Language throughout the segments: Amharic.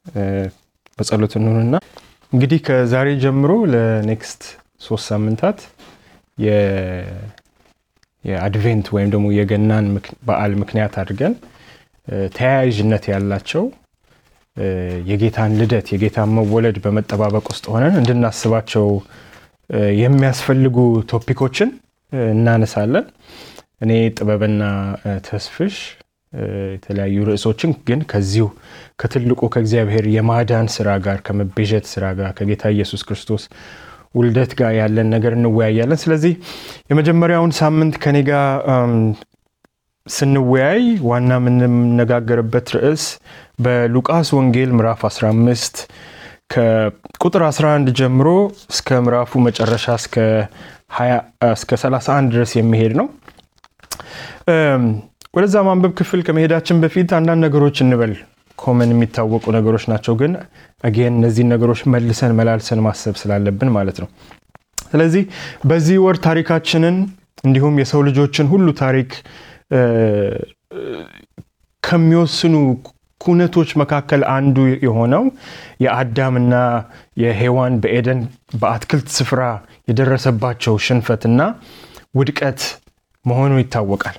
በጸሎት እንሆንና እንግዲህ ከዛሬ ጀምሮ ለኔክስት ሶስት ሳምንታት የአድቬንት ወይም ደግሞ የገናን በዓል ምክንያት አድርገን ተያያዥነት ያላቸው የጌታን ልደት የጌታን መወለድ በመጠባበቅ ውስጥ ሆነን እንድናስባቸው የሚያስፈልጉ ቶፒኮችን እናነሳለን። እኔ ጥበብና ተስፍሽ የተለያዩ ርዕሶችን ግን ከዚሁ ከትልቁ ከእግዚአብሔር የማዳን ስራ ጋር ከመቤዠት ስራ ጋር ከጌታ ኢየሱስ ክርስቶስ ውልደት ጋር ያለን ነገር እንወያያለን። ስለዚህ የመጀመሪያውን ሳምንት ከኔ ጋር ስንወያይ ዋና የምንነጋገርበት ርዕስ በሉቃስ ወንጌል ምዕራፍ 15 ከቁጥር 11 ጀምሮ እስከ ምዕራፉ መጨረሻ እስከ 31 ድረስ የሚሄድ ነው። ወደዛ ማንበብ ክፍል ከመሄዳችን በፊት አንዳንድ ነገሮች እንበል። ኮመን የሚታወቁ ነገሮች ናቸው፣ ግን አጌን እነዚህን ነገሮች መልሰን መላልሰን ማሰብ ስላለብን ማለት ነው። ስለዚህ በዚህ ወር ታሪካችንን እንዲሁም የሰው ልጆችን ሁሉ ታሪክ ከሚወስኑ ኩነቶች መካከል አንዱ የሆነው የአዳምና የሔዋን በኤደን በአትክልት ስፍራ የደረሰባቸው ሽንፈትና ውድቀት መሆኑ ይታወቃል።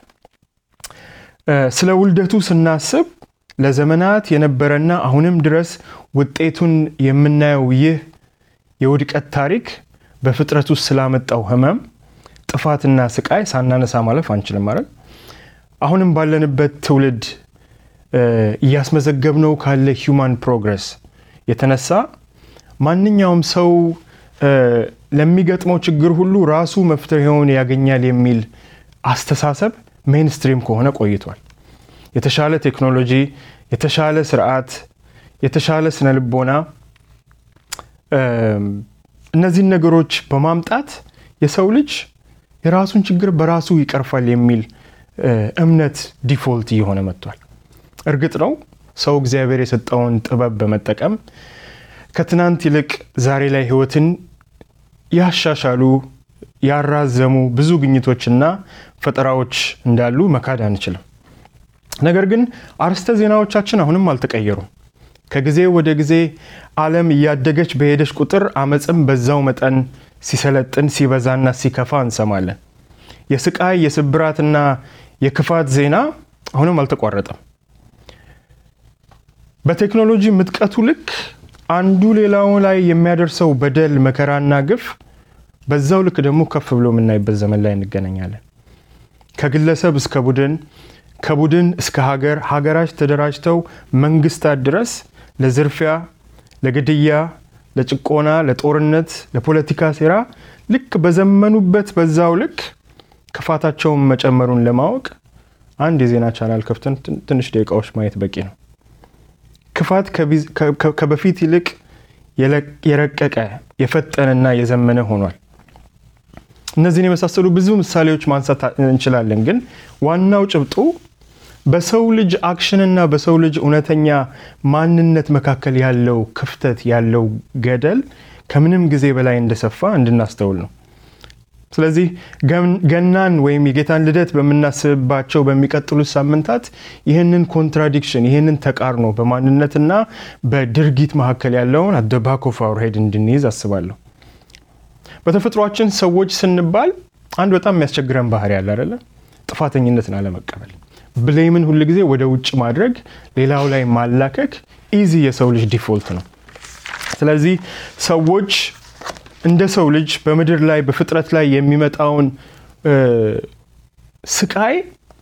ስለ ውልደቱ ስናስብ ለዘመናት የነበረና አሁንም ድረስ ውጤቱን የምናየው ይህ የውድቀት ታሪክ በፍጥረት ውስጥ ስላመጣው ሕመም፣ ጥፋትና ስቃይ ሳናነሳ ማለፍ አንችልም ማለት አሁንም ባለንበት ትውልድ እያስመዘገብነው ካለ ሂውማን ፕሮግረስ የተነሳ ማንኛውም ሰው ለሚገጥመው ችግር ሁሉ ራሱ መፍትሄውን ያገኛል የሚል አስተሳሰብ ሜንስትሪም ከሆነ ቆይቷል። የተሻለ ቴክኖሎጂ፣ የተሻለ ስርዓት፣ የተሻለ ስነ ልቦና እነዚህን ነገሮች በማምጣት የሰው ልጅ የራሱን ችግር በራሱ ይቀርፋል የሚል እምነት ዲፎልት እየሆነ መጥቷል። እርግጥ ነው ሰው እግዚአብሔር የሰጠውን ጥበብ በመጠቀም ከትናንት ይልቅ ዛሬ ላይ ህይወትን ያሻሻሉ ያራዘሙ ብዙ ግኝቶችና ፈጠራዎች እንዳሉ መካድ አንችልም። ነገር ግን አርዕስተ ዜናዎቻችን አሁንም አልተቀየሩም። ከጊዜ ወደ ጊዜ ዓለም እያደገች በሄደች ቁጥር አመፅም በዛው መጠን ሲሰለጥን ሲበዛና ሲከፋ እንሰማለን። የስቃይ የስብራትና የክፋት ዜና አሁንም አልተቋረጠም። በቴክኖሎጂ ምጥቀቱ ልክ አንዱ ሌላው ላይ የሚያደርሰው በደል መከራና ግፍ በዛው ልክ ደግሞ ከፍ ብሎ የምናይበት ዘመን ላይ እንገናኛለን። ከግለሰብ እስከ ቡድን፣ ከቡድን እስከ ሀገር፣ ሀገራች ተደራጅተው መንግስታት ድረስ ለዝርፊያ፣ ለግድያ፣ ለጭቆና፣ ለጦርነት፣ ለፖለቲካ ሴራ ልክ በዘመኑበት በዛው ልክ ክፋታቸውን መጨመሩን ለማወቅ አንድ የዜና ቻናል ከፍተን ትንሽ ደቂቃዎች ማየት በቂ ነው። ክፋት ከበፊት ይልቅ የረቀቀ የፈጠነና የዘመነ ሆኗል። እነዚህን የመሳሰሉ ብዙ ምሳሌዎች ማንሳት እንችላለን። ግን ዋናው ጭብጡ በሰው ልጅ አክሽንና በሰው ልጅ እውነተኛ ማንነት መካከል ያለው ክፍተት ያለው ገደል ከምንም ጊዜ በላይ እንደሰፋ እንድናስተውል ነው። ስለዚህ ገናን ወይም የጌታን ልደት በምናስብባቸው በሚቀጥሉት ሳምንታት ይህንን ኮንትራዲክሽን ይህንን ተቃርኖ በማንነትና በድርጊት መካከል ያለውን አት ዘ ባክ ኦፍ አወር ሄድ እንድንይዝ አስባለሁ። በተፈጥሯችን ሰዎች ስንባል አንድ በጣም የሚያስቸግረን ባህሪ ያለ አይደለ? ጥፋተኝነትን አለመቀበል፣ ብሌምን ሁል ጊዜ ወደ ውጭ ማድረግ፣ ሌላው ላይ ማላከክ ኢዚ የሰው ልጅ ዲፎልት ነው። ስለዚህ ሰዎች እንደ ሰው ልጅ በምድር ላይ በፍጥረት ላይ የሚመጣውን ስቃይ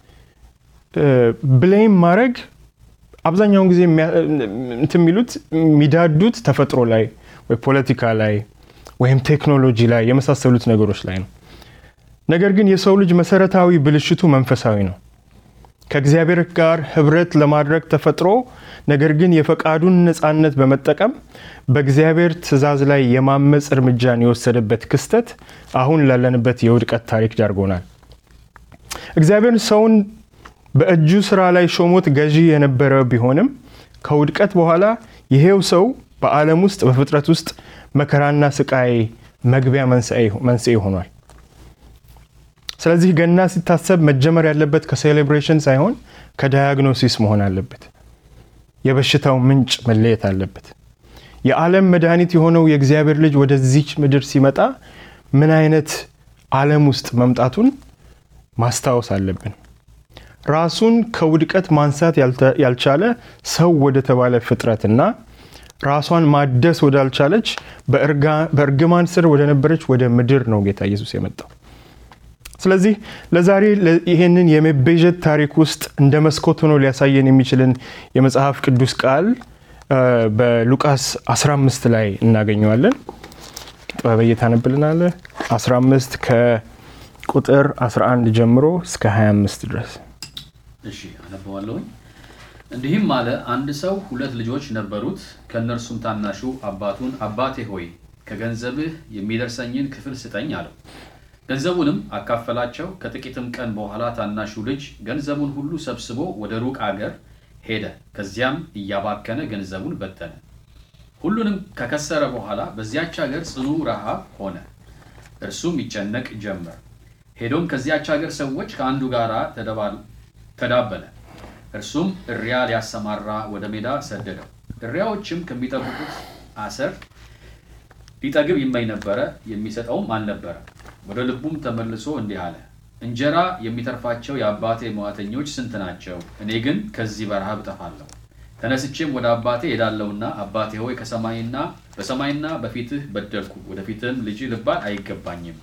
ብሌም ማድረግ አብዛኛውን ጊዜ እንትን የሚሉት የሚዳዱት ተፈጥሮ ላይ ወይ ፖለቲካ ላይ ወይም ቴክኖሎጂ ላይ የመሳሰሉት ነገሮች ላይ ነው። ነገር ግን የሰው ልጅ መሰረታዊ ብልሽቱ መንፈሳዊ ነው። ከእግዚአብሔር ጋር ህብረት ለማድረግ ተፈጥሮ ነገር ግን የፈቃዱን ነፃነት በመጠቀም በእግዚአብሔር ትእዛዝ ላይ የማመፅ እርምጃን የወሰደበት ክስተት አሁን ላለንበት የውድቀት ታሪክ ዳርጎናል። እግዚአብሔር ሰውን በእጁ ስራ ላይ ሾሞት ገዢ የነበረ ቢሆንም ከውድቀት በኋላ ይሄው ሰው በዓለም ውስጥ በፍጥረት ውስጥ መከራና ስቃይ መግቢያ መንስኤ ሆኗል። ስለዚህ ገና ሲታሰብ መጀመር ያለበት ከሴሌብሬሽን ሳይሆን ከዳያግኖሲስ መሆን አለበት። የበሽታው ምንጭ መለየት አለበት። የዓለም መድኃኒት የሆነው የእግዚአብሔር ልጅ ወደዚች ምድር ሲመጣ ምን አይነት ዓለም ውስጥ መምጣቱን ማስታወስ አለብን። ራሱን ከውድቀት ማንሳት ያልቻለ ሰው ወደ ተባለ ፍጥረትና ራሷን ማደስ ወዳልቻለች በእርግማን ስር ወደ ነበረች ወደ ምድር ነው ጌታ ኢየሱስ የመጣው። ስለዚህ ለዛሬ ይህንን የመቤዠት ታሪክ ውስጥ እንደ መስኮት ሆኖ ሊያሳየን የሚችልን የመጽሐፍ ቅዱስ ቃል በሉቃስ 15 ላይ እናገኘዋለን። ጥበበየ ታነብልናለህ። 15 ከቁጥር 11 ጀምሮ እስከ 25 ድረስ። እሺ አነበዋለሁኝ። እንዲህም አለ፣ አንድ ሰው ሁለት ልጆች ነበሩት። ከእነርሱም ታናሹ አባቱን አባቴ ሆይ ከገንዘብህ የሚደርሰኝን ክፍል ስጠኝ አለው። ገንዘቡንም አካፈላቸው። ከጥቂትም ቀን በኋላ ታናሹ ልጅ ገንዘቡን ሁሉ ሰብስቦ ወደ ሩቅ አገር ሄደ። ከዚያም እያባከነ ገንዘቡን በተነ። ሁሉንም ከከሰረ በኋላ በዚያች ሀገር ጽኑ ረሃብ ሆነ። እርሱም ይጨነቅ ጀመር። ሄዶም ከዚያች ሀገር ሰዎች ከአንዱ ጋር ተዳበለ። እርሱም እሪያ ሊያሰማራ ወደ ሜዳ ሰደደው። እሪያዎችም ከሚጠብቁት አሰር ሊጠግብ ይመኝ ነበረ፣ የሚሰጠውም አልነበረም። ወደ ልቡም ተመልሶ እንዲህ አለ፣ እንጀራ የሚተርፋቸው የአባቴ መዋተኞች ስንት ናቸው? እኔ ግን ከዚህ በረሃብ እጠፋለሁ። ተነስቼም ወደ አባቴ ሄዳለሁና አባቴ ሆይ ከሰማይና በሰማይና በፊትህ በደልኩ፣ ወደፊትህም ልጅ ልባል አይገባኝም።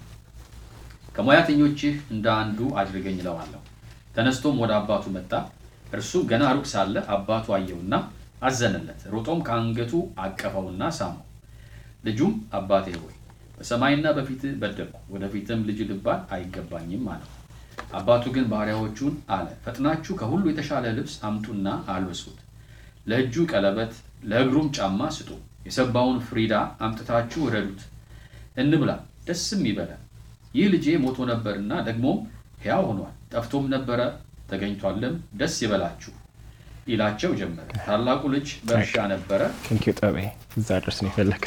ከሙያተኞችህ እንደ አንዱ አድርገኝ እለዋለሁ። ተነስቶም ወደ አባቱ መጣ። እርሱ ገና ሩቅ ሳለ አባቱ አየውና አዘነለት። ሮጦም ከአንገቱ አቀፈውና ሳመው። ልጁም አባቴ ሆይ በሰማይና በፊትህ በደልኩ፣ ወደፊትም ልጅ ልባል አይገባኝም አለው። አባቱ ግን ባሪያዎቹን አለ፣ ፈጥናችሁ ከሁሉ የተሻለ ልብስ አምጡና አልብሱት፣ ለእጁ ቀለበት፣ ለእግሩም ጫማ ስጡ። የሰባውን ፍሪዳ አምጥታችሁ እረዱት፣ እንብላ፣ ደስም ይበላል። ይህ ልጄ ሞቶ ነበርና ደግሞም ሕያው ሆኗል፣ ጠፍቶም ነበረ ተገኝቷልም፣ ደስ ይበላችሁ ይላቸው ጀመረ። ታላቁ ልጅ በእርሻ ነበረ። ቴንኪው ጠቤ እዛ ድረስ ነው የፈለግት።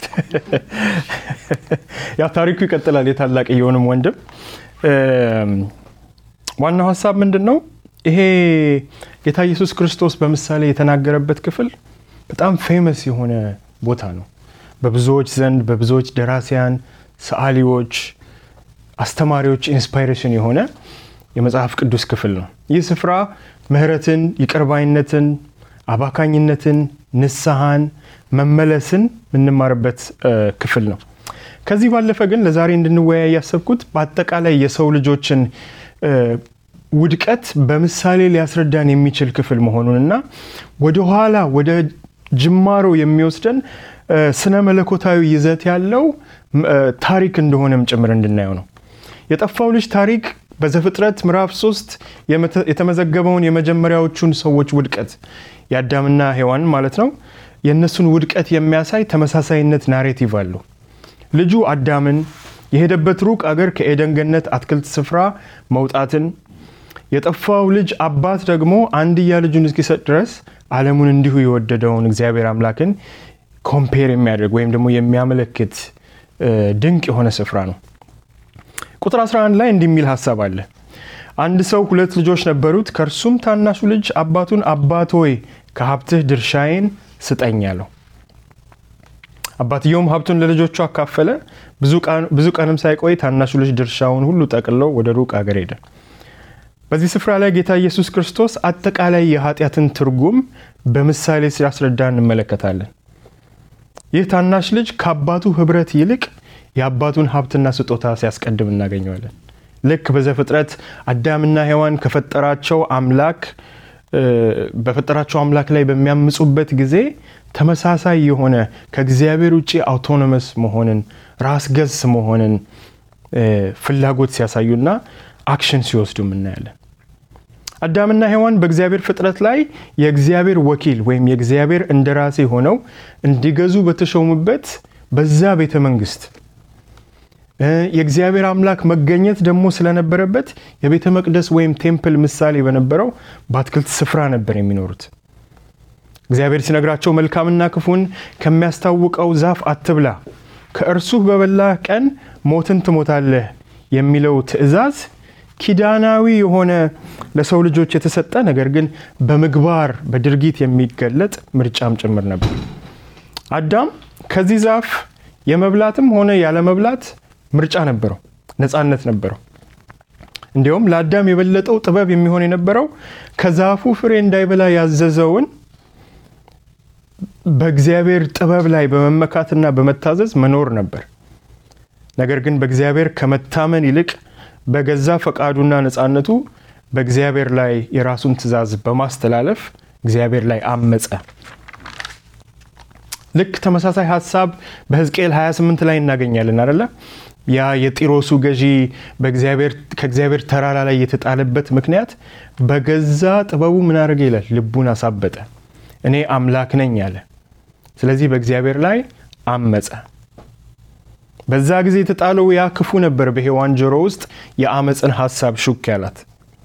ያው ታሪኩ ይቀጥላል። የታላቅየውንም ወንድም ዋናው ሀሳብ ምንድን ነው? ይሄ ጌታ ኢየሱስ ክርስቶስ በምሳሌ የተናገረበት ክፍል በጣም ፌመስ የሆነ ቦታ ነው። በብዙዎች ዘንድ በብዙዎች ደራሲያን፣ ሰዓሊዎች፣ አስተማሪዎች ኢንስፓይሬሽን የሆነ የመጽሐፍ ቅዱስ ክፍል ነው። ይህ ስፍራ ምሕረትን፣ ይቅርባይነትን፣ አባካኝነትን፣ ንስሐን፣ መመለስን የምንማርበት ክፍል ነው። ከዚህ ባለፈ ግን ለዛሬ እንድንወያይ ያሰብኩት በአጠቃላይ የሰው ልጆችን ውድቀት በምሳሌ ሊያስረዳን የሚችል ክፍል መሆኑንና ወደኋላ ወደ ጅማሮ የሚወስደን ስነ መለኮታዊ ይዘት ያለው ታሪክ እንደሆነም ጭምር እንድናየው ነው። የጠፋው ልጅ ታሪክ በዘፍጥረት ምዕራፍ ሶስት የተመዘገበውን የመጀመሪያዎቹን ሰዎች ውድቀት የአዳምና ሔዋን ማለት ነው የእነሱን ውድቀት የሚያሳይ ተመሳሳይነት ናሬቲቭ አለው። ልጁ አዳምን የሄደበት ሩቅ አገር ከኤደን ገነት አትክልት ስፍራ መውጣትን የጠፋው ልጅ አባት ደግሞ አንድያ ልጁን እስኪሰጥ ድረስ ዓለሙን እንዲሁ የወደደውን እግዚአብሔር አምላክን ኮምፔር የሚያደርግ ወይም ደግሞ የሚያመለክት ድንቅ የሆነ ስፍራ ነው። ቁጥር 11 ላይ እንዲህ የሚል ሀሳብ አለ። አንድ ሰው ሁለት ልጆች ነበሩት። ከእርሱም ታናሹ ልጅ አባቱን አባት ሆይ ከሀብትህ ድርሻዬን ስጠኝ አለው። አባትየውም ሀብቱን ለልጆቹ አካፈለ። ብዙ ቀንም ሳይቆይ ታናሹ ልጅ ድርሻውን ሁሉ ጠቅልሎ ወደ ሩቅ አገር ሄደ። በዚህ ስፍራ ላይ ጌታ ኢየሱስ ክርስቶስ አጠቃላይ የኃጢአትን ትርጉም በምሳሌ ሲያስረዳ እንመለከታለን። ይህ ታናሽ ልጅ ከአባቱ ህብረት ይልቅ የአባቱን ሀብትና ስጦታ ሲያስቀድም እናገኘዋለን። ልክ በዘፍጥረት አዳምና ሔዋን ከፈጠራቸው አምላክ በፈጠራቸው አምላክ ላይ በሚያምፁበት ጊዜ ተመሳሳይ የሆነ ከእግዚአብሔር ውጭ አውቶኖመስ መሆንን ራስ ገዝ መሆንን ፍላጎት ሲያሳዩና አክሽን ሲወስዱ እናያለን። አዳምና ሔዋን በእግዚአብሔር ፍጥረት ላይ የእግዚአብሔር ወኪል ወይም የእግዚአብሔር እንደራሴ ሆነው እንዲገዙ በተሾሙበት በዛ ቤተ መንግስት የእግዚአብሔር አምላክ መገኘት ደግሞ ስለነበረበት የቤተ መቅደስ ወይም ቴምፕል ምሳሌ በነበረው በአትክልት ስፍራ ነበር የሚኖሩት። እግዚአብሔር ሲነግራቸው መልካምና ክፉን ከሚያስታውቀው ዛፍ አትብላ፣ ከእርሱ በበላህ ቀን ሞትን ትሞታለህ የሚለው ትእዛዝ ኪዳናዊ የሆነ ለሰው ልጆች የተሰጠ ነገር ግን በምግባር በድርጊት የሚገለጥ ምርጫም ጭምር ነበር። አዳም ከዚህ ዛፍ የመብላትም ሆነ ያለመብላት ምርጫ ነበረው፣ ነፃነት ነበረው። እንዲሁም ለአዳም የበለጠው ጥበብ የሚሆን የነበረው ከዛፉ ፍሬ እንዳይበላ ያዘዘውን በእግዚአብሔር ጥበብ ላይ በመመካትና በመታዘዝ መኖር ነበር። ነገር ግን በእግዚአብሔር ከመታመን ይልቅ በገዛ ፈቃዱና ነፃነቱ በእግዚአብሔር ላይ የራሱን ትእዛዝ በማስተላለፍ እግዚአብሔር ላይ አመፀ። ልክ ተመሳሳይ ሀሳብ በሕዝቅኤል 28 ላይ እናገኛለን አደለ? ያ የጢሮሱ ገዢ ከእግዚአብሔር ተራራ ላይ የተጣለበት ምክንያት በገዛ ጥበቡ ምን አደረገ ይላል? ልቡን አሳበጠ። እኔ አምላክ ነኝ አለ። ስለዚህ በእግዚአብሔር ላይ አመፀ። በዛ ጊዜ የተጣለው ያ ክፉ ነበር በሔዋን ጆሮ ውስጥ የአመፅን ሀሳብ ሹክ ያላት።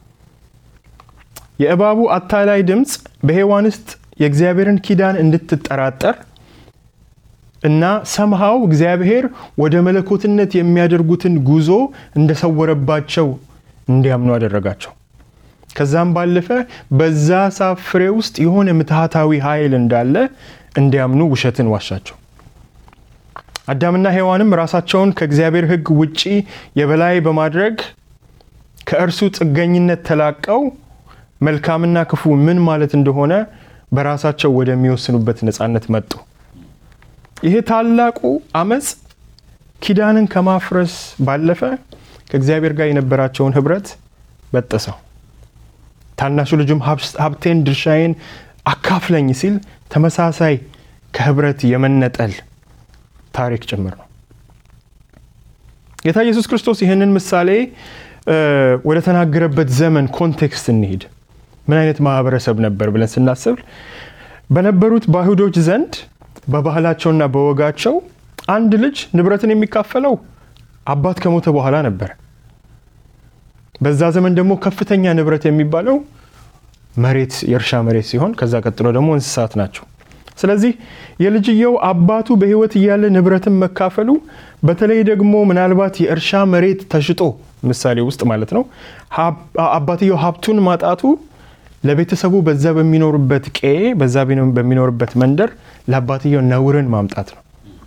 የእባቡ አታላይ ድምፅ በሔዋን ውስጥ የእግዚአብሔርን ኪዳን እንድትጠራጠር እና ሰምሃው እግዚአብሔር ወደ መለኮትነት የሚያደርጉትን ጉዞ እንደሰወረባቸው እንዲያምኑ አደረጋቸው። ከዛም ባለፈ በዛ ዛፍ ፍሬ ውስጥ የሆነ ምትሃታዊ ኃይል እንዳለ እንዲያምኑ ውሸትን ዋሻቸው። አዳምና ሔዋንም ራሳቸውን ከእግዚአብሔር ሕግ ውጪ የበላይ በማድረግ ከእርሱ ጥገኝነት ተላቀው መልካምና ክፉ ምን ማለት እንደሆነ በራሳቸው ወደሚወስኑበት ነፃነት መጡ። ይሄ ታላቁ አመፅ ኪዳንን ከማፍረስ ባለፈ ከእግዚአብሔር ጋር የነበራቸውን ህብረት በጠሰው። ታናሹ ልጁም ሀብቴን፣ ድርሻዬን አካፍለኝ ሲል ተመሳሳይ ከህብረት የመነጠል ታሪክ ጭምር ነው። ጌታ ኢየሱስ ክርስቶስ ይህንን ምሳሌ ወደ ተናገረበት ዘመን ኮንቴክስት እንሂድ። ምን አይነት ማህበረሰብ ነበር ብለን ስናስብ በነበሩት በአይሁዶች ዘንድ በባህላቸውና በወጋቸው አንድ ልጅ ንብረትን የሚካፈለው አባት ከሞተ በኋላ ነበር። በዛ ዘመን ደግሞ ከፍተኛ ንብረት የሚባለው መሬት የእርሻ መሬት ሲሆን ከዛ ቀጥሎ ደግሞ እንስሳት ናቸው። ስለዚህ የልጅየው አባቱ በሕይወት እያለ ንብረትን መካፈሉ በተለይ ደግሞ ምናልባት የእርሻ መሬት ተሽጦ ምሳሌ ውስጥ ማለት ነው አባትየው ሀብቱን ማጣቱ ለቤተሰቡ በዛ በሚኖርበት ቀዬ በዛ በሚኖርበት መንደር ለአባትየው ነውርን ማምጣት ነው።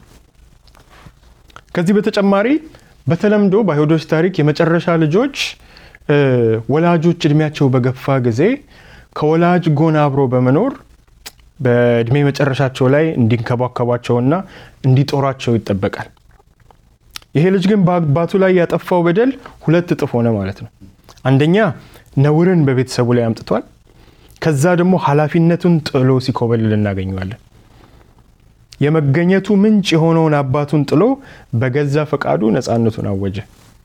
ከዚህ በተጨማሪ በተለምዶ በአይሁዶች ታሪክ የመጨረሻ ልጆች ወላጆች እድሜያቸው በገፋ ጊዜ ከወላጅ ጎን አብሮ በመኖር በእድሜ መጨረሻቸው ላይ እንዲንከባከቧቸውና እንዲጦሯቸው ይጠበቃል። ይሄ ልጅ ግን በአባቱ ላይ ያጠፋው በደል ሁለት እጥፍ ሆነ ማለት ነው። አንደኛ ነውርን በቤተሰቡ ላይ አምጥቷል። ከዛ ደግሞ ኃላፊነቱን ጥሎ ሲኮበልል እናገኘዋለን። የመገኘቱ ምንጭ የሆነውን አባቱን ጥሎ በገዛ ፈቃዱ ነፃነቱን አወጀ።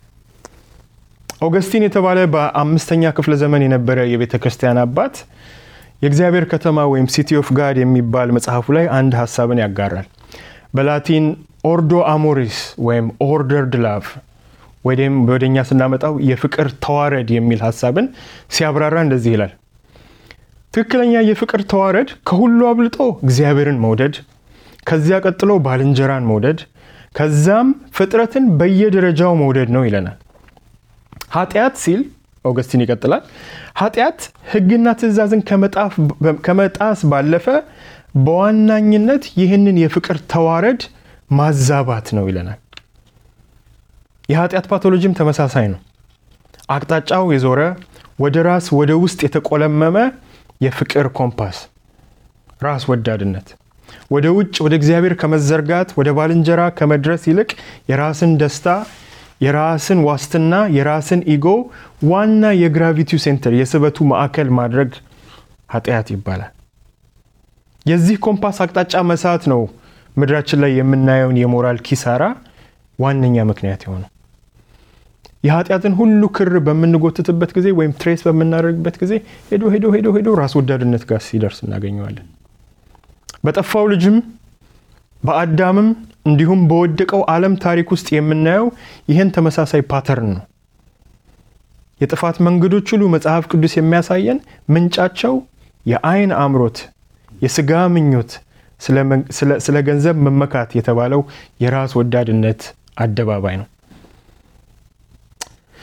ኦገስቲን የተባለ በአምስተኛ ክፍለ ዘመን የነበረ የቤተ ክርስቲያን አባት የእግዚአብሔር ከተማ ወይም ሲቲ ኦፍ ጋድ የሚባል መጽሐፉ ላይ አንድ ሀሳብን ያጋራል። በላቲን ኦርዶ አሞሪስ ወይም ኦርደርድ ላቭ ወይም ወደኛ ስናመጣው የፍቅር ተዋረድ የሚል ሀሳብን ሲያብራራ እንደዚህ ይላል። ትክክለኛ የፍቅር ተዋረድ ከሁሉ አብልጦ እግዚአብሔርን መውደድ፣ ከዚያ ቀጥሎ ባልንጀራን መውደድ፣ ከዛም ፍጥረትን በየደረጃው መውደድ ነው ይለናል። ኃጢአት ሲል ኦገስቲን ይቀጥላል። ኃጢአት ሕግና ትእዛዝን ከመጣስ ባለፈ በዋናኝነት ይህንን የፍቅር ተዋረድ ማዛባት ነው ይለናል። የኃጢአት ፓቶሎጂም ተመሳሳይ ነው። አቅጣጫው የዞረ ወደ ራስ ወደ ውስጥ የተቆለመመ የፍቅር ኮምፓስ፣ ራስ ወዳድነት ወደ ውጭ ወደ እግዚአብሔር ከመዘርጋት ወደ ባልንጀራ ከመድረስ ይልቅ የራስን ደስታ የራስን ዋስትና የራስን ኢጎ ዋና የግራቪቲው ሴንተር የስበቱ ማዕከል ማድረግ ኃጢአት ይባላል። የዚህ ኮምፓስ አቅጣጫ መሳት ነው ምድራችን ላይ የምናየውን የሞራል ኪሳራ ዋነኛ ምክንያት የሆነው። የኃጢአትን ሁሉ ክር በምንጎትትበት ጊዜ ወይም ትሬስ በምናደርግበት ጊዜ ሄዶ ሄዶ ሄዶ ሄዶ ራስ ወዳድነት ጋር ሲደርስ እናገኘዋለን። በጠፋው ልጅም በአዳምም እንዲሁም በወደቀው ዓለም ታሪክ ውስጥ የምናየው ይህን ተመሳሳይ ፓተርን ነው። የጥፋት መንገዶች ሁሉ መጽሐፍ ቅዱስ የሚያሳየን ምንጫቸው የአይን አምሮት፣ የስጋ ምኞት፣ ስለ ገንዘብ መመካት የተባለው የራስ ወዳድነት አደባባይ ነው።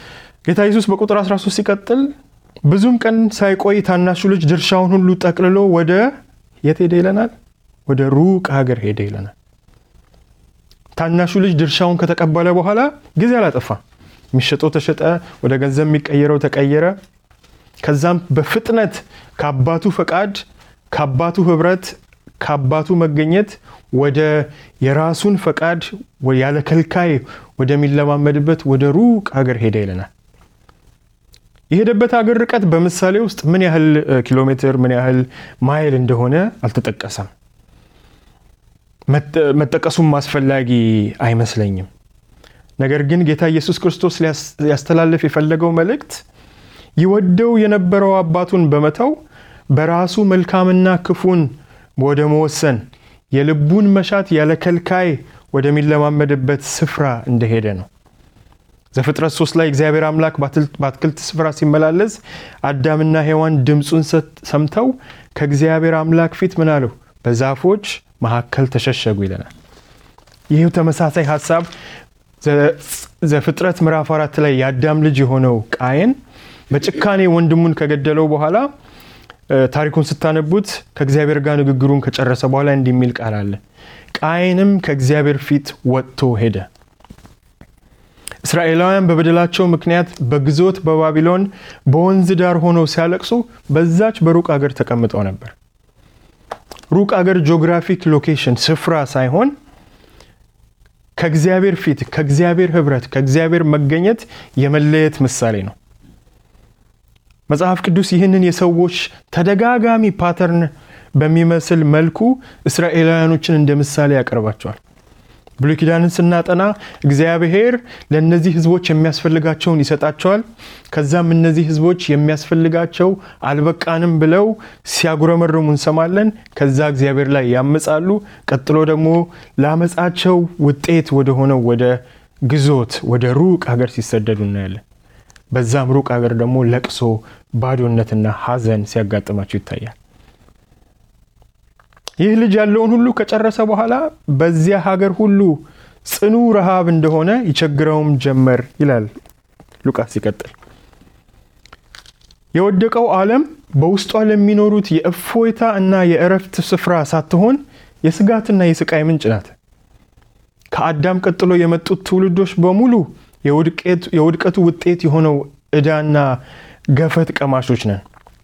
ጌታ ኢየሱስ በቁጥር 13 ሲቀጥል ብዙም ቀን ሳይቆይ ታናሹ ልጅ ድርሻውን ሁሉ ጠቅልሎ ወደ የት ሄደ ይለናል? ወደ ሩቅ ሀገር ሄደ ይለናል። ታናሹ ልጅ ድርሻውን ከተቀበለ በኋላ ጊዜ አላጠፋ። የሚሸጠው ተሸጠ፣ ወደ ገንዘብ የሚቀየረው ተቀየረ። ከዛም በፍጥነት ከአባቱ ፈቃድ፣ ከአባቱ ህብረት፣ ከአባቱ መገኘት ወደ የራሱን ፈቃድ ያለ ከልካይ ወደሚለማመድበት ወደ ሩቅ ሀገር ሄደ ይለናል። የሄደበት ሀገር ርቀት በምሳሌ ውስጥ ምን ያህል ኪሎ ሜትር ምን ያህል ማይል እንደሆነ አልተጠቀሰም። መጠቀሱም አስፈላጊ አይመስለኝም። ነገር ግን ጌታ ኢየሱስ ክርስቶስ ሊያስተላልፍ የፈለገው መልእክት ይወደው የነበረው አባቱን በመተው በራሱ መልካምና ክፉን ወደ መወሰን የልቡን መሻት ያለ ከልካይ ወደሚለማመድበት ስፍራ እንደሄደ ነው። ዘፍጥረት ሶስት ላይ እግዚአብሔር አምላክ በአትክልት ስፍራ ሲመላለስ አዳምና ሔዋን ድምፁን ሰምተው ከእግዚአብሔር አምላክ ፊት ምን አለው? በዛፎች መካከል ተሸሸጉ ይለናል። ይህ ተመሳሳይ ሀሳብ ዘፍጥረት ምዕራፍ አራት ላይ የአዳም ልጅ የሆነው ቃየን በጭካኔ ወንድሙን ከገደለው በኋላ ታሪኩን ስታነቡት ከእግዚአብሔር ጋር ንግግሩን ከጨረሰ በኋላ እንዲህ የሚል ቃል አለ። ቃየንም ከእግዚአብሔር ፊት ወጥቶ ሄደ። እስራኤላውያን በበደላቸው ምክንያት በግዞት በባቢሎን በወንዝ ዳር ሆነው ሲያለቅሱ በዛች በሩቅ አገር ተቀምጠው ነበር። ሩቅ አገር ጂኦግራፊክ ሎኬሽን ስፍራ ሳይሆን ከእግዚአብሔር ፊት፣ ከእግዚአብሔር ህብረት፣ ከእግዚአብሔር መገኘት የመለየት ምሳሌ ነው። መጽሐፍ ቅዱስ ይህንን የሰዎች ተደጋጋሚ ፓተርን በሚመስል መልኩ እስራኤላውያኖችን እንደ ምሳሌ ያቀርባቸዋል። ብሉይ ኪዳንን ስናጠና እግዚአብሔር ለእነዚህ ህዝቦች የሚያስፈልጋቸውን ይሰጣቸዋል። ከዛም እነዚህ ህዝቦች የሚያስፈልጋቸው አልበቃንም ብለው ሲያጉረመርሙ እንሰማለን። ከዛ እግዚአብሔር ላይ ያምጻሉ። ቀጥሎ ደግሞ ለአመፃቸው ውጤት ወደሆነው ወደ ግዞት ወደ ሩቅ ሀገር ሲሰደዱ እናያለን። በዛም ሩቅ ሀገር ደግሞ ለቅሶ፣ ባዶነትና ሐዘን ሲያጋጥማቸው ይታያል። ይህ ልጅ ያለውን ሁሉ ከጨረሰ በኋላ በዚያ ሀገር ሁሉ ጽኑ ረሃብ እንደሆነ ይቸግረውም ጀመር ይላል ሉቃስ ሲቀጥል። የወደቀው ዓለም በውስጧ ለሚኖሩት የእፎይታ እና የእረፍት ስፍራ ሳትሆን የስጋትና የስቃይ ምንጭ ናት። ከአዳም ቀጥሎ የመጡት ትውልዶች በሙሉ የውድቀቱ ውጤት የሆነው ዕዳና ገፈት ቀማሾች ነን።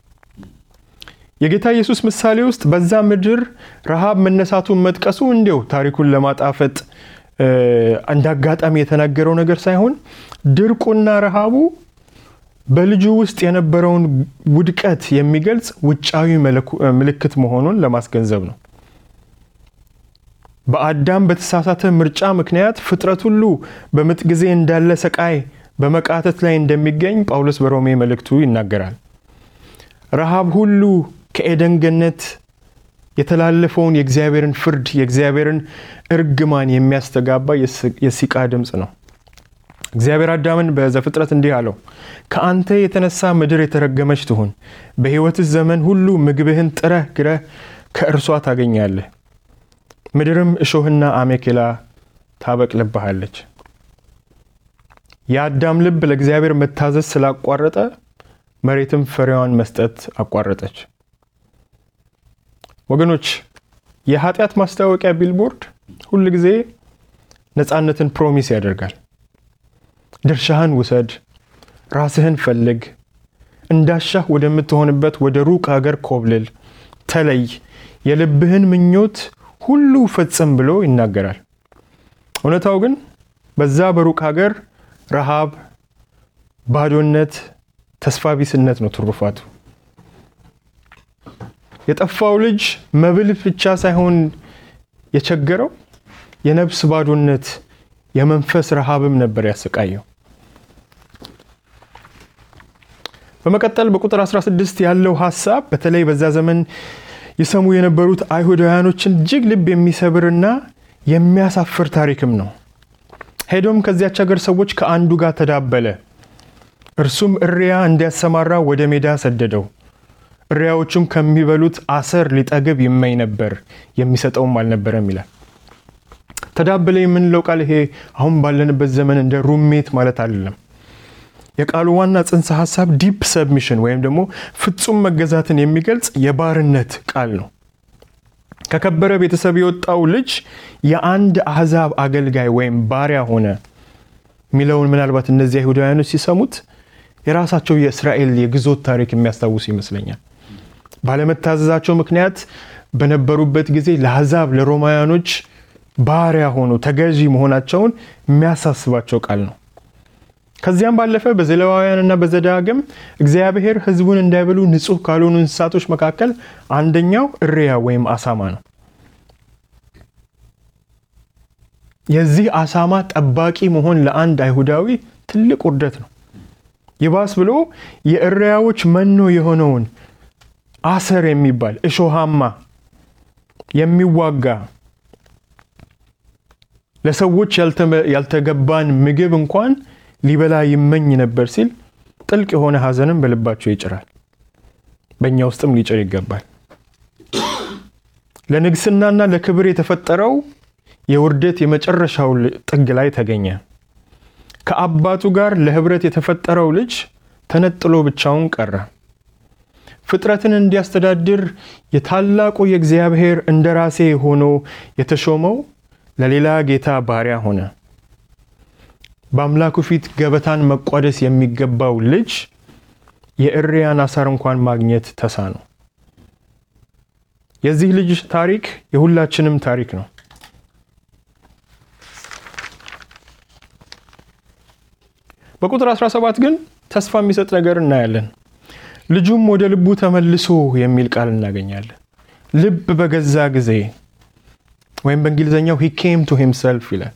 የጌታ ኢየሱስ ምሳሌ ውስጥ በዛ ምድር ረሃብ መነሳቱን መጥቀሱ እንዲው ታሪኩን ለማጣፈጥ እንደ አጋጣሚ የተናገረው ነገር ሳይሆን ድርቁና ረሃቡ በልጁ ውስጥ የነበረውን ውድቀት የሚገልጽ ውጫዊ ምልክት መሆኑን ለማስገንዘብ ነው። በአዳም በተሳሳተ ምርጫ ምክንያት ፍጥረት ሁሉ በምጥ ጊዜ እንዳለ ሰቃይ በመቃተት ላይ እንደሚገኝ ጳውሎስ በሮሜ መልእክቱ ይናገራል። ረሃብ ሁሉ ከኤደን ገነት የተላለፈውን የእግዚአብሔርን ፍርድ የእግዚአብሔርን እርግማን የሚያስተጋባ የሲቃ ድምፅ ነው። እግዚአብሔር አዳምን በዘፍጥረት እንዲህ አለው፣ ከአንተ የተነሳ ምድር የተረገመች ትሁን፣ በሕይወትህ ዘመን ሁሉ ምግብህን ጥረህ ግረህ ከእርሷ ታገኛለህ፣ ምድርም እሾህና አሜኬላ ታበቅልብሃለች። የአዳም ልብ ለእግዚአብሔር መታዘዝ ስላቋረጠ መሬትም ፍሬዋን መስጠት አቋረጠች። ወገኖች የኃጢአት ማስታወቂያ ቢልቦርድ ሁል ጊዜ ነፃነትን ፕሮሚስ ያደርጋል። ድርሻህን ውሰድ፣ ራስህን ፈልግ፣ እንዳሻህ ወደምትሆንበት ወደ ሩቅ ሀገር ኮብልል፣ ተለይ፣ የልብህን ምኞት ሁሉ ፈጽም ብሎ ይናገራል። እውነታው ግን በዛ በሩቅ ሀገር ረሃብ፣ ባዶነት፣ ተስፋ ቢስነት ነው ትሩፋቱ። የጠፋው ልጅ መብል ብቻ ሳይሆን የቸገረው የነፍስ ባዶነት፣ የመንፈስ ረሃብም ነበር ያሰቃየው። በመቀጠል በቁጥር 16 ያለው ሀሳብ በተለይ በዛ ዘመን የሰሙ የነበሩት አይሁዳውያኖችን እጅግ ልብ የሚሰብርና የሚያሳፍር ታሪክም ነው። ሄዶም ከዚያች ሀገር ሰዎች ከአንዱ ጋር ተዳበለ፣ እርሱም እሪያ እንዲያሰማራ ወደ ሜዳ ሰደደው። እሪያዎቹም ከሚበሉት አሰር ሊጠግብ ይመኝ ነበር፣ የሚሰጠውም አልነበረም ይላል። ተዳበለ የምንለው ቃል ይሄ አሁን ባለንበት ዘመን እንደ ሩሜት ማለት አይደለም። የቃሉ ዋና ጽንሰ ሀሳብ ዲፕ ሰብሚሽን ወይም ደግሞ ፍጹም መገዛትን የሚገልጽ የባርነት ቃል ነው። ከከበረ ቤተሰብ የወጣው ልጅ የአንድ አሕዛብ አገልጋይ ወይም ባሪያ ሆነ የሚለውን ምናልባት እነዚህ አይሁዳውያኖች ሲሰሙት የራሳቸው የእስራኤል የግዞት ታሪክ የሚያስታውሱ ይመስለኛል። ባለመታዘዛቸው ምክንያት በነበሩበት ጊዜ ለአሕዛብ ለሮማውያኖች ባሪያ ሆኖ ተገዢ መሆናቸውን የሚያሳስባቸው ቃል ነው። ከዚያም ባለፈ በዘሌዋውያንና በዘዳግም እግዚአብሔር ሕዝቡን እንዳይበሉ ንጹሕ ካልሆኑ እንስሳቶች መካከል አንደኛው እሪያ ወይም አሳማ ነው። የዚህ አሳማ ጠባቂ መሆን ለአንድ አይሁዳዊ ትልቅ ውርደት ነው። ይባስ ብሎ የእሪያዎች መኖ የሆነውን አሰር የሚባል እሾሃማ የሚዋጋ ለሰዎች ያልተገባን ምግብ እንኳን ሊበላ ይመኝ ነበር ሲል ጥልቅ የሆነ ሐዘንም በልባቸው ይጭራል። በእኛ ውስጥም ሊጭር ይገባል። ለንግስናና ለክብር የተፈጠረው የውርደት የመጨረሻው ጥግ ላይ ተገኘ። ከአባቱ ጋር ለህብረት የተፈጠረው ልጅ ተነጥሎ ብቻውን ቀረ። ፍጥረትን እንዲያስተዳድር የታላቁ የእግዚአብሔር እንደራሴ ሆኖ የተሾመው ለሌላ ጌታ ባሪያ ሆነ። በአምላኩ ፊት ገበታን መቋደስ የሚገባው ልጅ የእሪያን አሳር እንኳን ማግኘት ተሳነው። የዚህ ልጅ ታሪክ የሁላችንም ታሪክ ነው። በቁጥር 17 ግን ተስፋ የሚሰጥ ነገር እናያለን። ልጁም ወደ ልቡ ተመልሶ የሚል ቃል እናገኛለን። ልብ በገዛ ጊዜ ወይም በእንግሊዝኛው ሂ ኬም ቱ ሂምሰልፍ ይላል።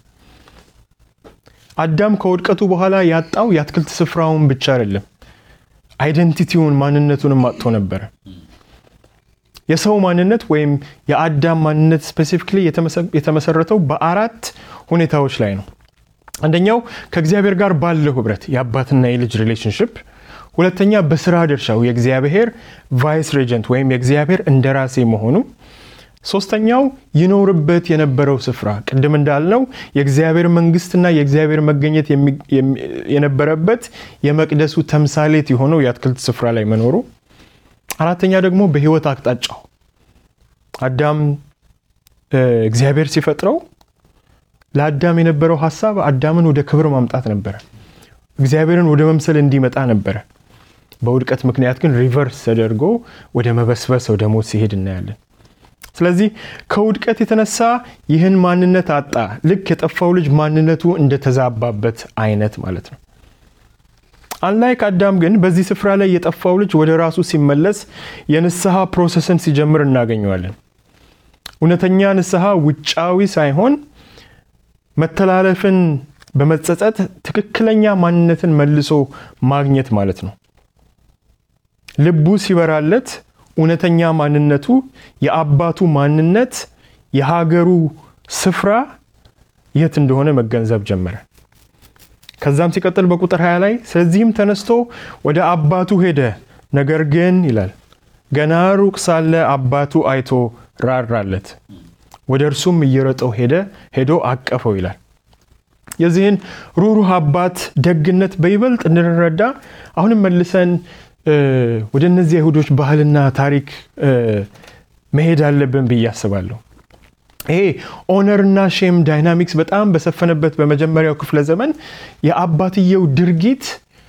አዳም ከውድቀቱ በኋላ ያጣው የአትክልት ስፍራውን ብቻ አይደለም፣ አይደንቲቲውን ማንነቱንም አጥቶ ነበረ። የሰው ማንነት ወይም የአዳም ማንነት ስፔሲፊክሊ የተመሰረተው በአራት ሁኔታዎች ላይ ነው። አንደኛው ከእግዚአብሔር ጋር ባለው ህብረት የአባትና የልጅ ሪሌሽንሽፕ፣ ሁለተኛ በስራ ድርሻው የእግዚአብሔር ቫይስ ሬጀንት ወይም የእግዚአብሔር እንደራሴ መሆኑ፣ ሶስተኛው ይኖርበት የነበረው ስፍራ ቅድም እንዳልነው የእግዚአብሔር መንግስትና የእግዚአብሔር መገኘት የነበረበት የመቅደሱ ተምሳሌት የሆነው የአትክልት ስፍራ ላይ መኖሩ፣ አራተኛ ደግሞ በህይወት አቅጣጫው አዳም እግዚአብሔር ሲፈጥረው ለአዳም የነበረው ሀሳብ አዳምን ወደ ክብር ማምጣት ነበረ። እግዚአብሔርን ወደ መምሰል እንዲመጣ ነበረ። በውድቀት ምክንያት ግን ሪቨርስ ተደርጎ ወደ መበስበስ ወደ ሞት ሲሄድ እናያለን። ስለዚህ ከውድቀት የተነሳ ይህን ማንነት አጣ። ልክ የጠፋው ልጅ ማንነቱ እንደተዛባበት አይነት ማለት ነው። አንላይክ አዳም ግን በዚህ ስፍራ ላይ የጠፋው ልጅ ወደ ራሱ ሲመለስ የንስሐ ፕሮሰስን ሲጀምር እናገኘዋለን። እውነተኛ ንስሐ ውጫዊ ሳይሆን መተላለፍን በመጸጸት ትክክለኛ ማንነትን መልሶ ማግኘት ማለት ነው። ልቡ ሲበራለት እውነተኛ ማንነቱ የአባቱ ማንነት የሀገሩ ስፍራ የት እንደሆነ መገንዘብ ጀመረ። ከዛም ሲቀጥል በቁጥር 20 ላይ ስለዚህም ተነስቶ ወደ አባቱ ሄደ፣ ነገር ግን ይላል ገና ሩቅ ሳለ አባቱ አይቶ ራራለት፣ ወደ እርሱም እየሮጠው ሄደ ሄዶ አቀፈው ይላል። የዚህን ሩሩህ አባት ደግነት በይበልጥ እንድንረዳ አሁንም መልሰን ወደ እነዚህ አይሁዶች ባህልና ታሪክ መሄድ አለብን ብዬ አስባለሁ። ይሄ ኦነርና ሼም ዳይናሚክስ በጣም በሰፈነበት በመጀመሪያው ክፍለ ዘመን የአባትየው ድርጊት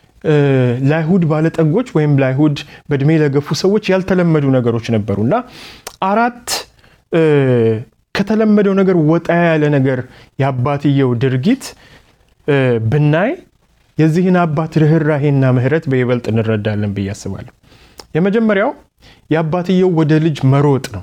ለአይሁድ ባለጠጎች ወይም ለአይሁድ በእድሜ ለገፉ ሰዎች ያልተለመዱ ነገሮች ነበሩ እና አራት ከተለመደው ነገር ወጣ ያለ ነገር የአባትየው ድርጊት ብናይ የዚህን አባት ርኅራሄና ምሕረት በይበልጥ እንረዳለን ብዬ አስባለሁ። የመጀመሪያው የአባትየው ወደ ልጅ መሮጥ ነው።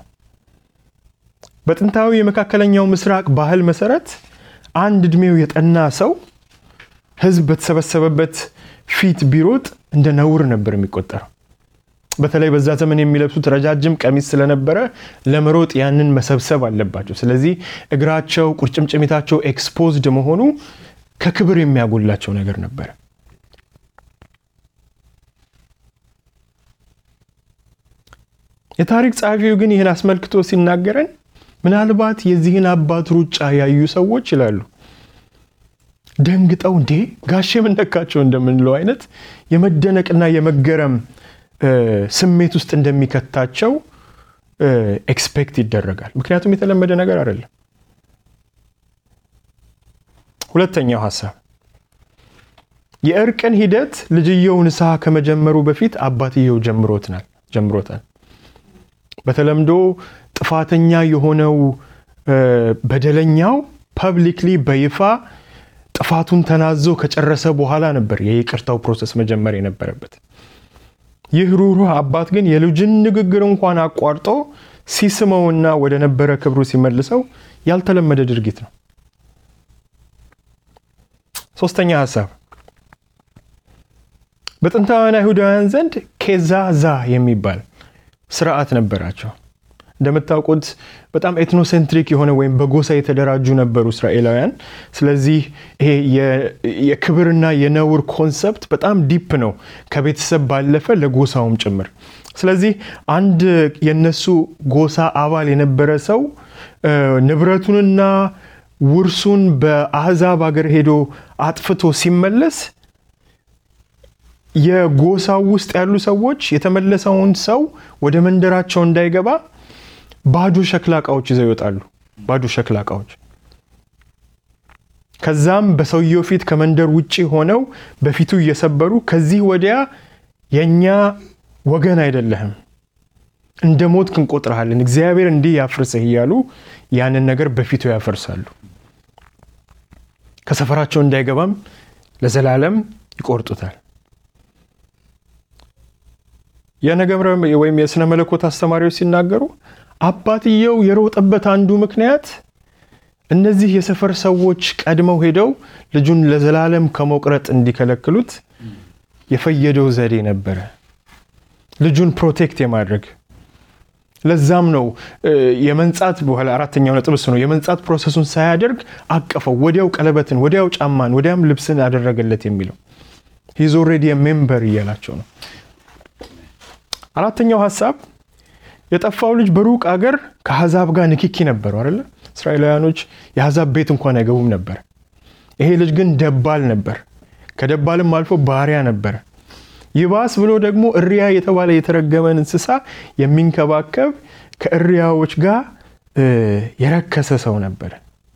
በጥንታዊ የመካከለኛው ምስራቅ ባህል መሰረት አንድ እድሜው የጠና ሰው ሕዝብ በተሰበሰበበት ፊት ቢሮጥ እንደ ነውር ነበር የሚቆጠረው። በተለይ በዛ ዘመን የሚለብሱት ረጃጅም ቀሚስ ስለነበረ ለመሮጥ ያንን መሰብሰብ አለባቸው። ስለዚህ እግራቸው፣ ቁርጭምጭሚታቸው ኤክስፖዝድ መሆኑ ከክብር የሚያጎላቸው ነገር ነበረ። የታሪክ ጸሐፊው ግን ይህን አስመልክቶ ሲናገረን ምናልባት የዚህን አባት ሩጫ ያዩ ሰዎች ይላሉ ደንግጠው እንዴ ጋሼ የምነካቸው እንደምንለው አይነት የመደነቅና የመገረም ስሜት ውስጥ እንደሚከታቸው ኤክስፔክት ይደረጋል። ምክንያቱም የተለመደ ነገር አይደለም። ሁለተኛው ሀሳብ የእርቅን ሂደት ልጅየው ንስሐ ከመጀመሩ በፊት አባትየው ጀምሮታል ጀምሮታል። በተለምዶ ጥፋተኛ የሆነው በደለኛው ፐብሊክሊ በይፋ ጥፋቱን ተናዞ ከጨረሰ በኋላ ነበር የይቅርታው ፕሮሰስ መጀመር የነበረበት። ይህ ሩህሩህ አባት ግን የልጅን ንግግር እንኳን አቋርጦ ሲስመውና ወደ ነበረ ክብሩ ሲመልሰው ያልተለመደ ድርጊት ነው። ሶስተኛ ሀሳብ በጥንታውያን አይሁዳውያን ዘንድ ኬዛዛ የሚባል ስርዓት ነበራቸው። እንደምታውቁት በጣም ኤትኖሴንትሪክ የሆነ ወይም በጎሳ የተደራጁ ነበሩ እስራኤላውያን። ስለዚህ ይሄ የክብርና የነውር ኮንሰፕት በጣም ዲፕ ነው፣ ከቤተሰብ ባለፈ ለጎሳውም ጭምር። ስለዚህ አንድ የነሱ ጎሳ አባል የነበረ ሰው ንብረቱንና ውርሱን በአህዛብ ሀገር ሄዶ አጥፍቶ ሲመለስ የጎሳው ውስጥ ያሉ ሰዎች የተመለሰውን ሰው ወደ መንደራቸው እንዳይገባ ባዶ ሸክላ እቃዎች ይዘው ይወጣሉ። ባዶ ሸክላ እቃዎች። ከዛም በሰውየው ፊት ከመንደር ውጭ ሆነው በፊቱ እየሰበሩ ከዚህ ወዲያ የእኛ ወገን አይደለህም፣ እንደ ሞትክ እንቆጥርሃለን፣ እግዚአብሔር እንዲህ ያፍርስህ እያሉ ያንን ነገር በፊቱ ያፈርሳሉ። ከሰፈራቸው እንዳይገባም ለዘላለም ይቆርጡታል። የነገምረ ወይም የስነ መለኮት አስተማሪዎች ሲናገሩ አባትየው የሮጠበት አንዱ ምክንያት እነዚህ የሰፈር ሰዎች ቀድመው ሄደው ልጁን ለዘላለም ከመቁረጥ እንዲከለክሉት የፈየደው ዘዴ ነበረ፣ ልጁን ፕሮቴክት የማድረግ ለዛም ነው የመንጻት በኋላ አራተኛው ነጥብ እሱ ነው። የመንጻት ፕሮሰሱን ሳያደርግ አቀፈው፣ ወዲያው ቀለበትን፣ ወዲያው ጫማን፣ ወዲያም ልብስን አደረገለት የሚለው ሂዝ ኦልሬዲ ሜምበር እያላቸው ነው። አራተኛው ሀሳብ የጠፋው ልጅ በሩቅ አገር ከአሕዛብ ጋር ንክኪ ነበሩ አይደለ? እስራኤላውያኖች የአሕዛብ ቤት እንኳን አይገቡም ነበር። ይሄ ልጅ ግን ደባል ነበር። ከደባልም አልፎ ባሪያ ነበር። ይባስ ብሎ ደግሞ እሪያ የተባለ የተረገመን እንስሳ የሚንከባከብ ከእሪያዎች ጋር የረከሰ ሰው ነበር።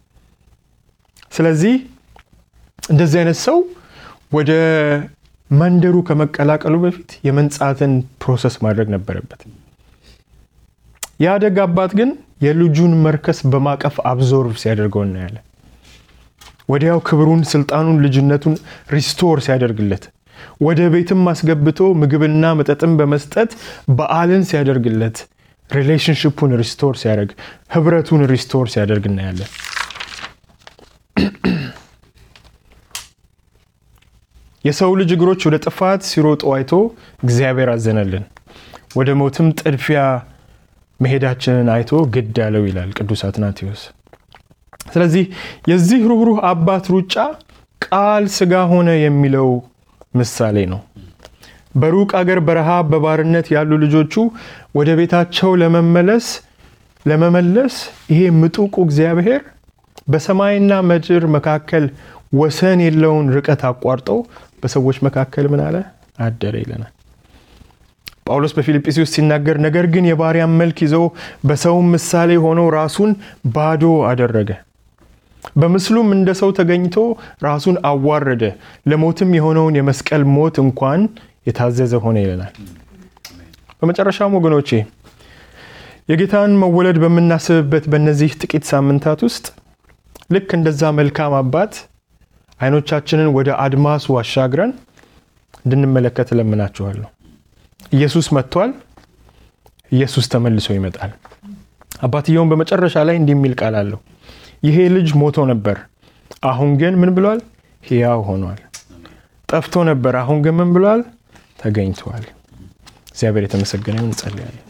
ስለዚህ እንደዚህ አይነት ሰው ወደ መንደሩ ከመቀላቀሉ በፊት የመንጻትን ፕሮሰስ ማድረግ ነበረበት። የአደግ አባት ግን የልጁን መርከስ በማቀፍ አብዞርቭ ሲያደርገው እናያለን። ወዲያው ክብሩን፣ ስልጣኑን፣ ልጅነቱን ሪስቶር ሲያደርግለት ወደ ቤትም አስገብቶ ምግብና መጠጥን በመስጠት በዓልን ሲያደርግለት ሪሌሽንሽፑን ሪስቶር ሲያደርግ ህብረቱን ሪስቶር ሲያደርግ እናያለን። የሰው ልጅ እግሮች ወደ ጥፋት ሲሮጡ አይቶ እግዚአብሔር አዘነልን፣ ወደ ሞትም ጥድፊያ መሄዳችንን አይቶ ግድ አለው ይላል ቅዱስ አትናቴዎስ። ስለዚህ የዚህ ሩህሩህ አባት ሩጫ ቃል ስጋ ሆነ የሚለው ምሳሌ ነው። በሩቅ አገር በረሃብ በባርነት ያሉ ልጆቹ ወደ ቤታቸው ለመመለስ ለመመለስ ይሄ ምጡቁ እግዚአብሔር በሰማይና ምድር መካከል ወሰን የለውን ርቀት አቋርጦ በሰዎች መካከል ምን አለ አደረ ይለናል። ጳውሎስ በፊልጵስዩስ ሲናገር ነገር ግን የባሪያን መልክ ይዞ በሰውም ምሳሌ ሆኖ ራሱን ባዶ አደረገ በምስሉም እንደ ሰው ተገኝቶ ራሱን አዋረደ፣ ለሞትም የሆነውን የመስቀል ሞት እንኳን የታዘዘ ሆነ ይለናል። በመጨረሻም ወገኖቼ የጌታን መወለድ በምናስብበት በእነዚህ ጥቂት ሳምንታት ውስጥ ልክ እንደዛ መልካም አባት አይኖቻችንን ወደ አድማሱ አሻግረን እንድንመለከት እለምናችኋለሁ። ኢየሱስ መጥቷል። ኢየሱስ ተመልሶ ይመጣል። አባትየውን በመጨረሻ ላይ እንዲህ የሚል ቃል አለው ይሄ ልጅ ሞቶ ነበር፣ አሁን ግን ምን ብሏል? ሕያው ሆኗል። ጠፍቶ ነበር፣ አሁን ግን ምን ብሏል? ተገኝቷል። እግዚአብሔር የተመሰገነ ይሁን። እንጸልያለን።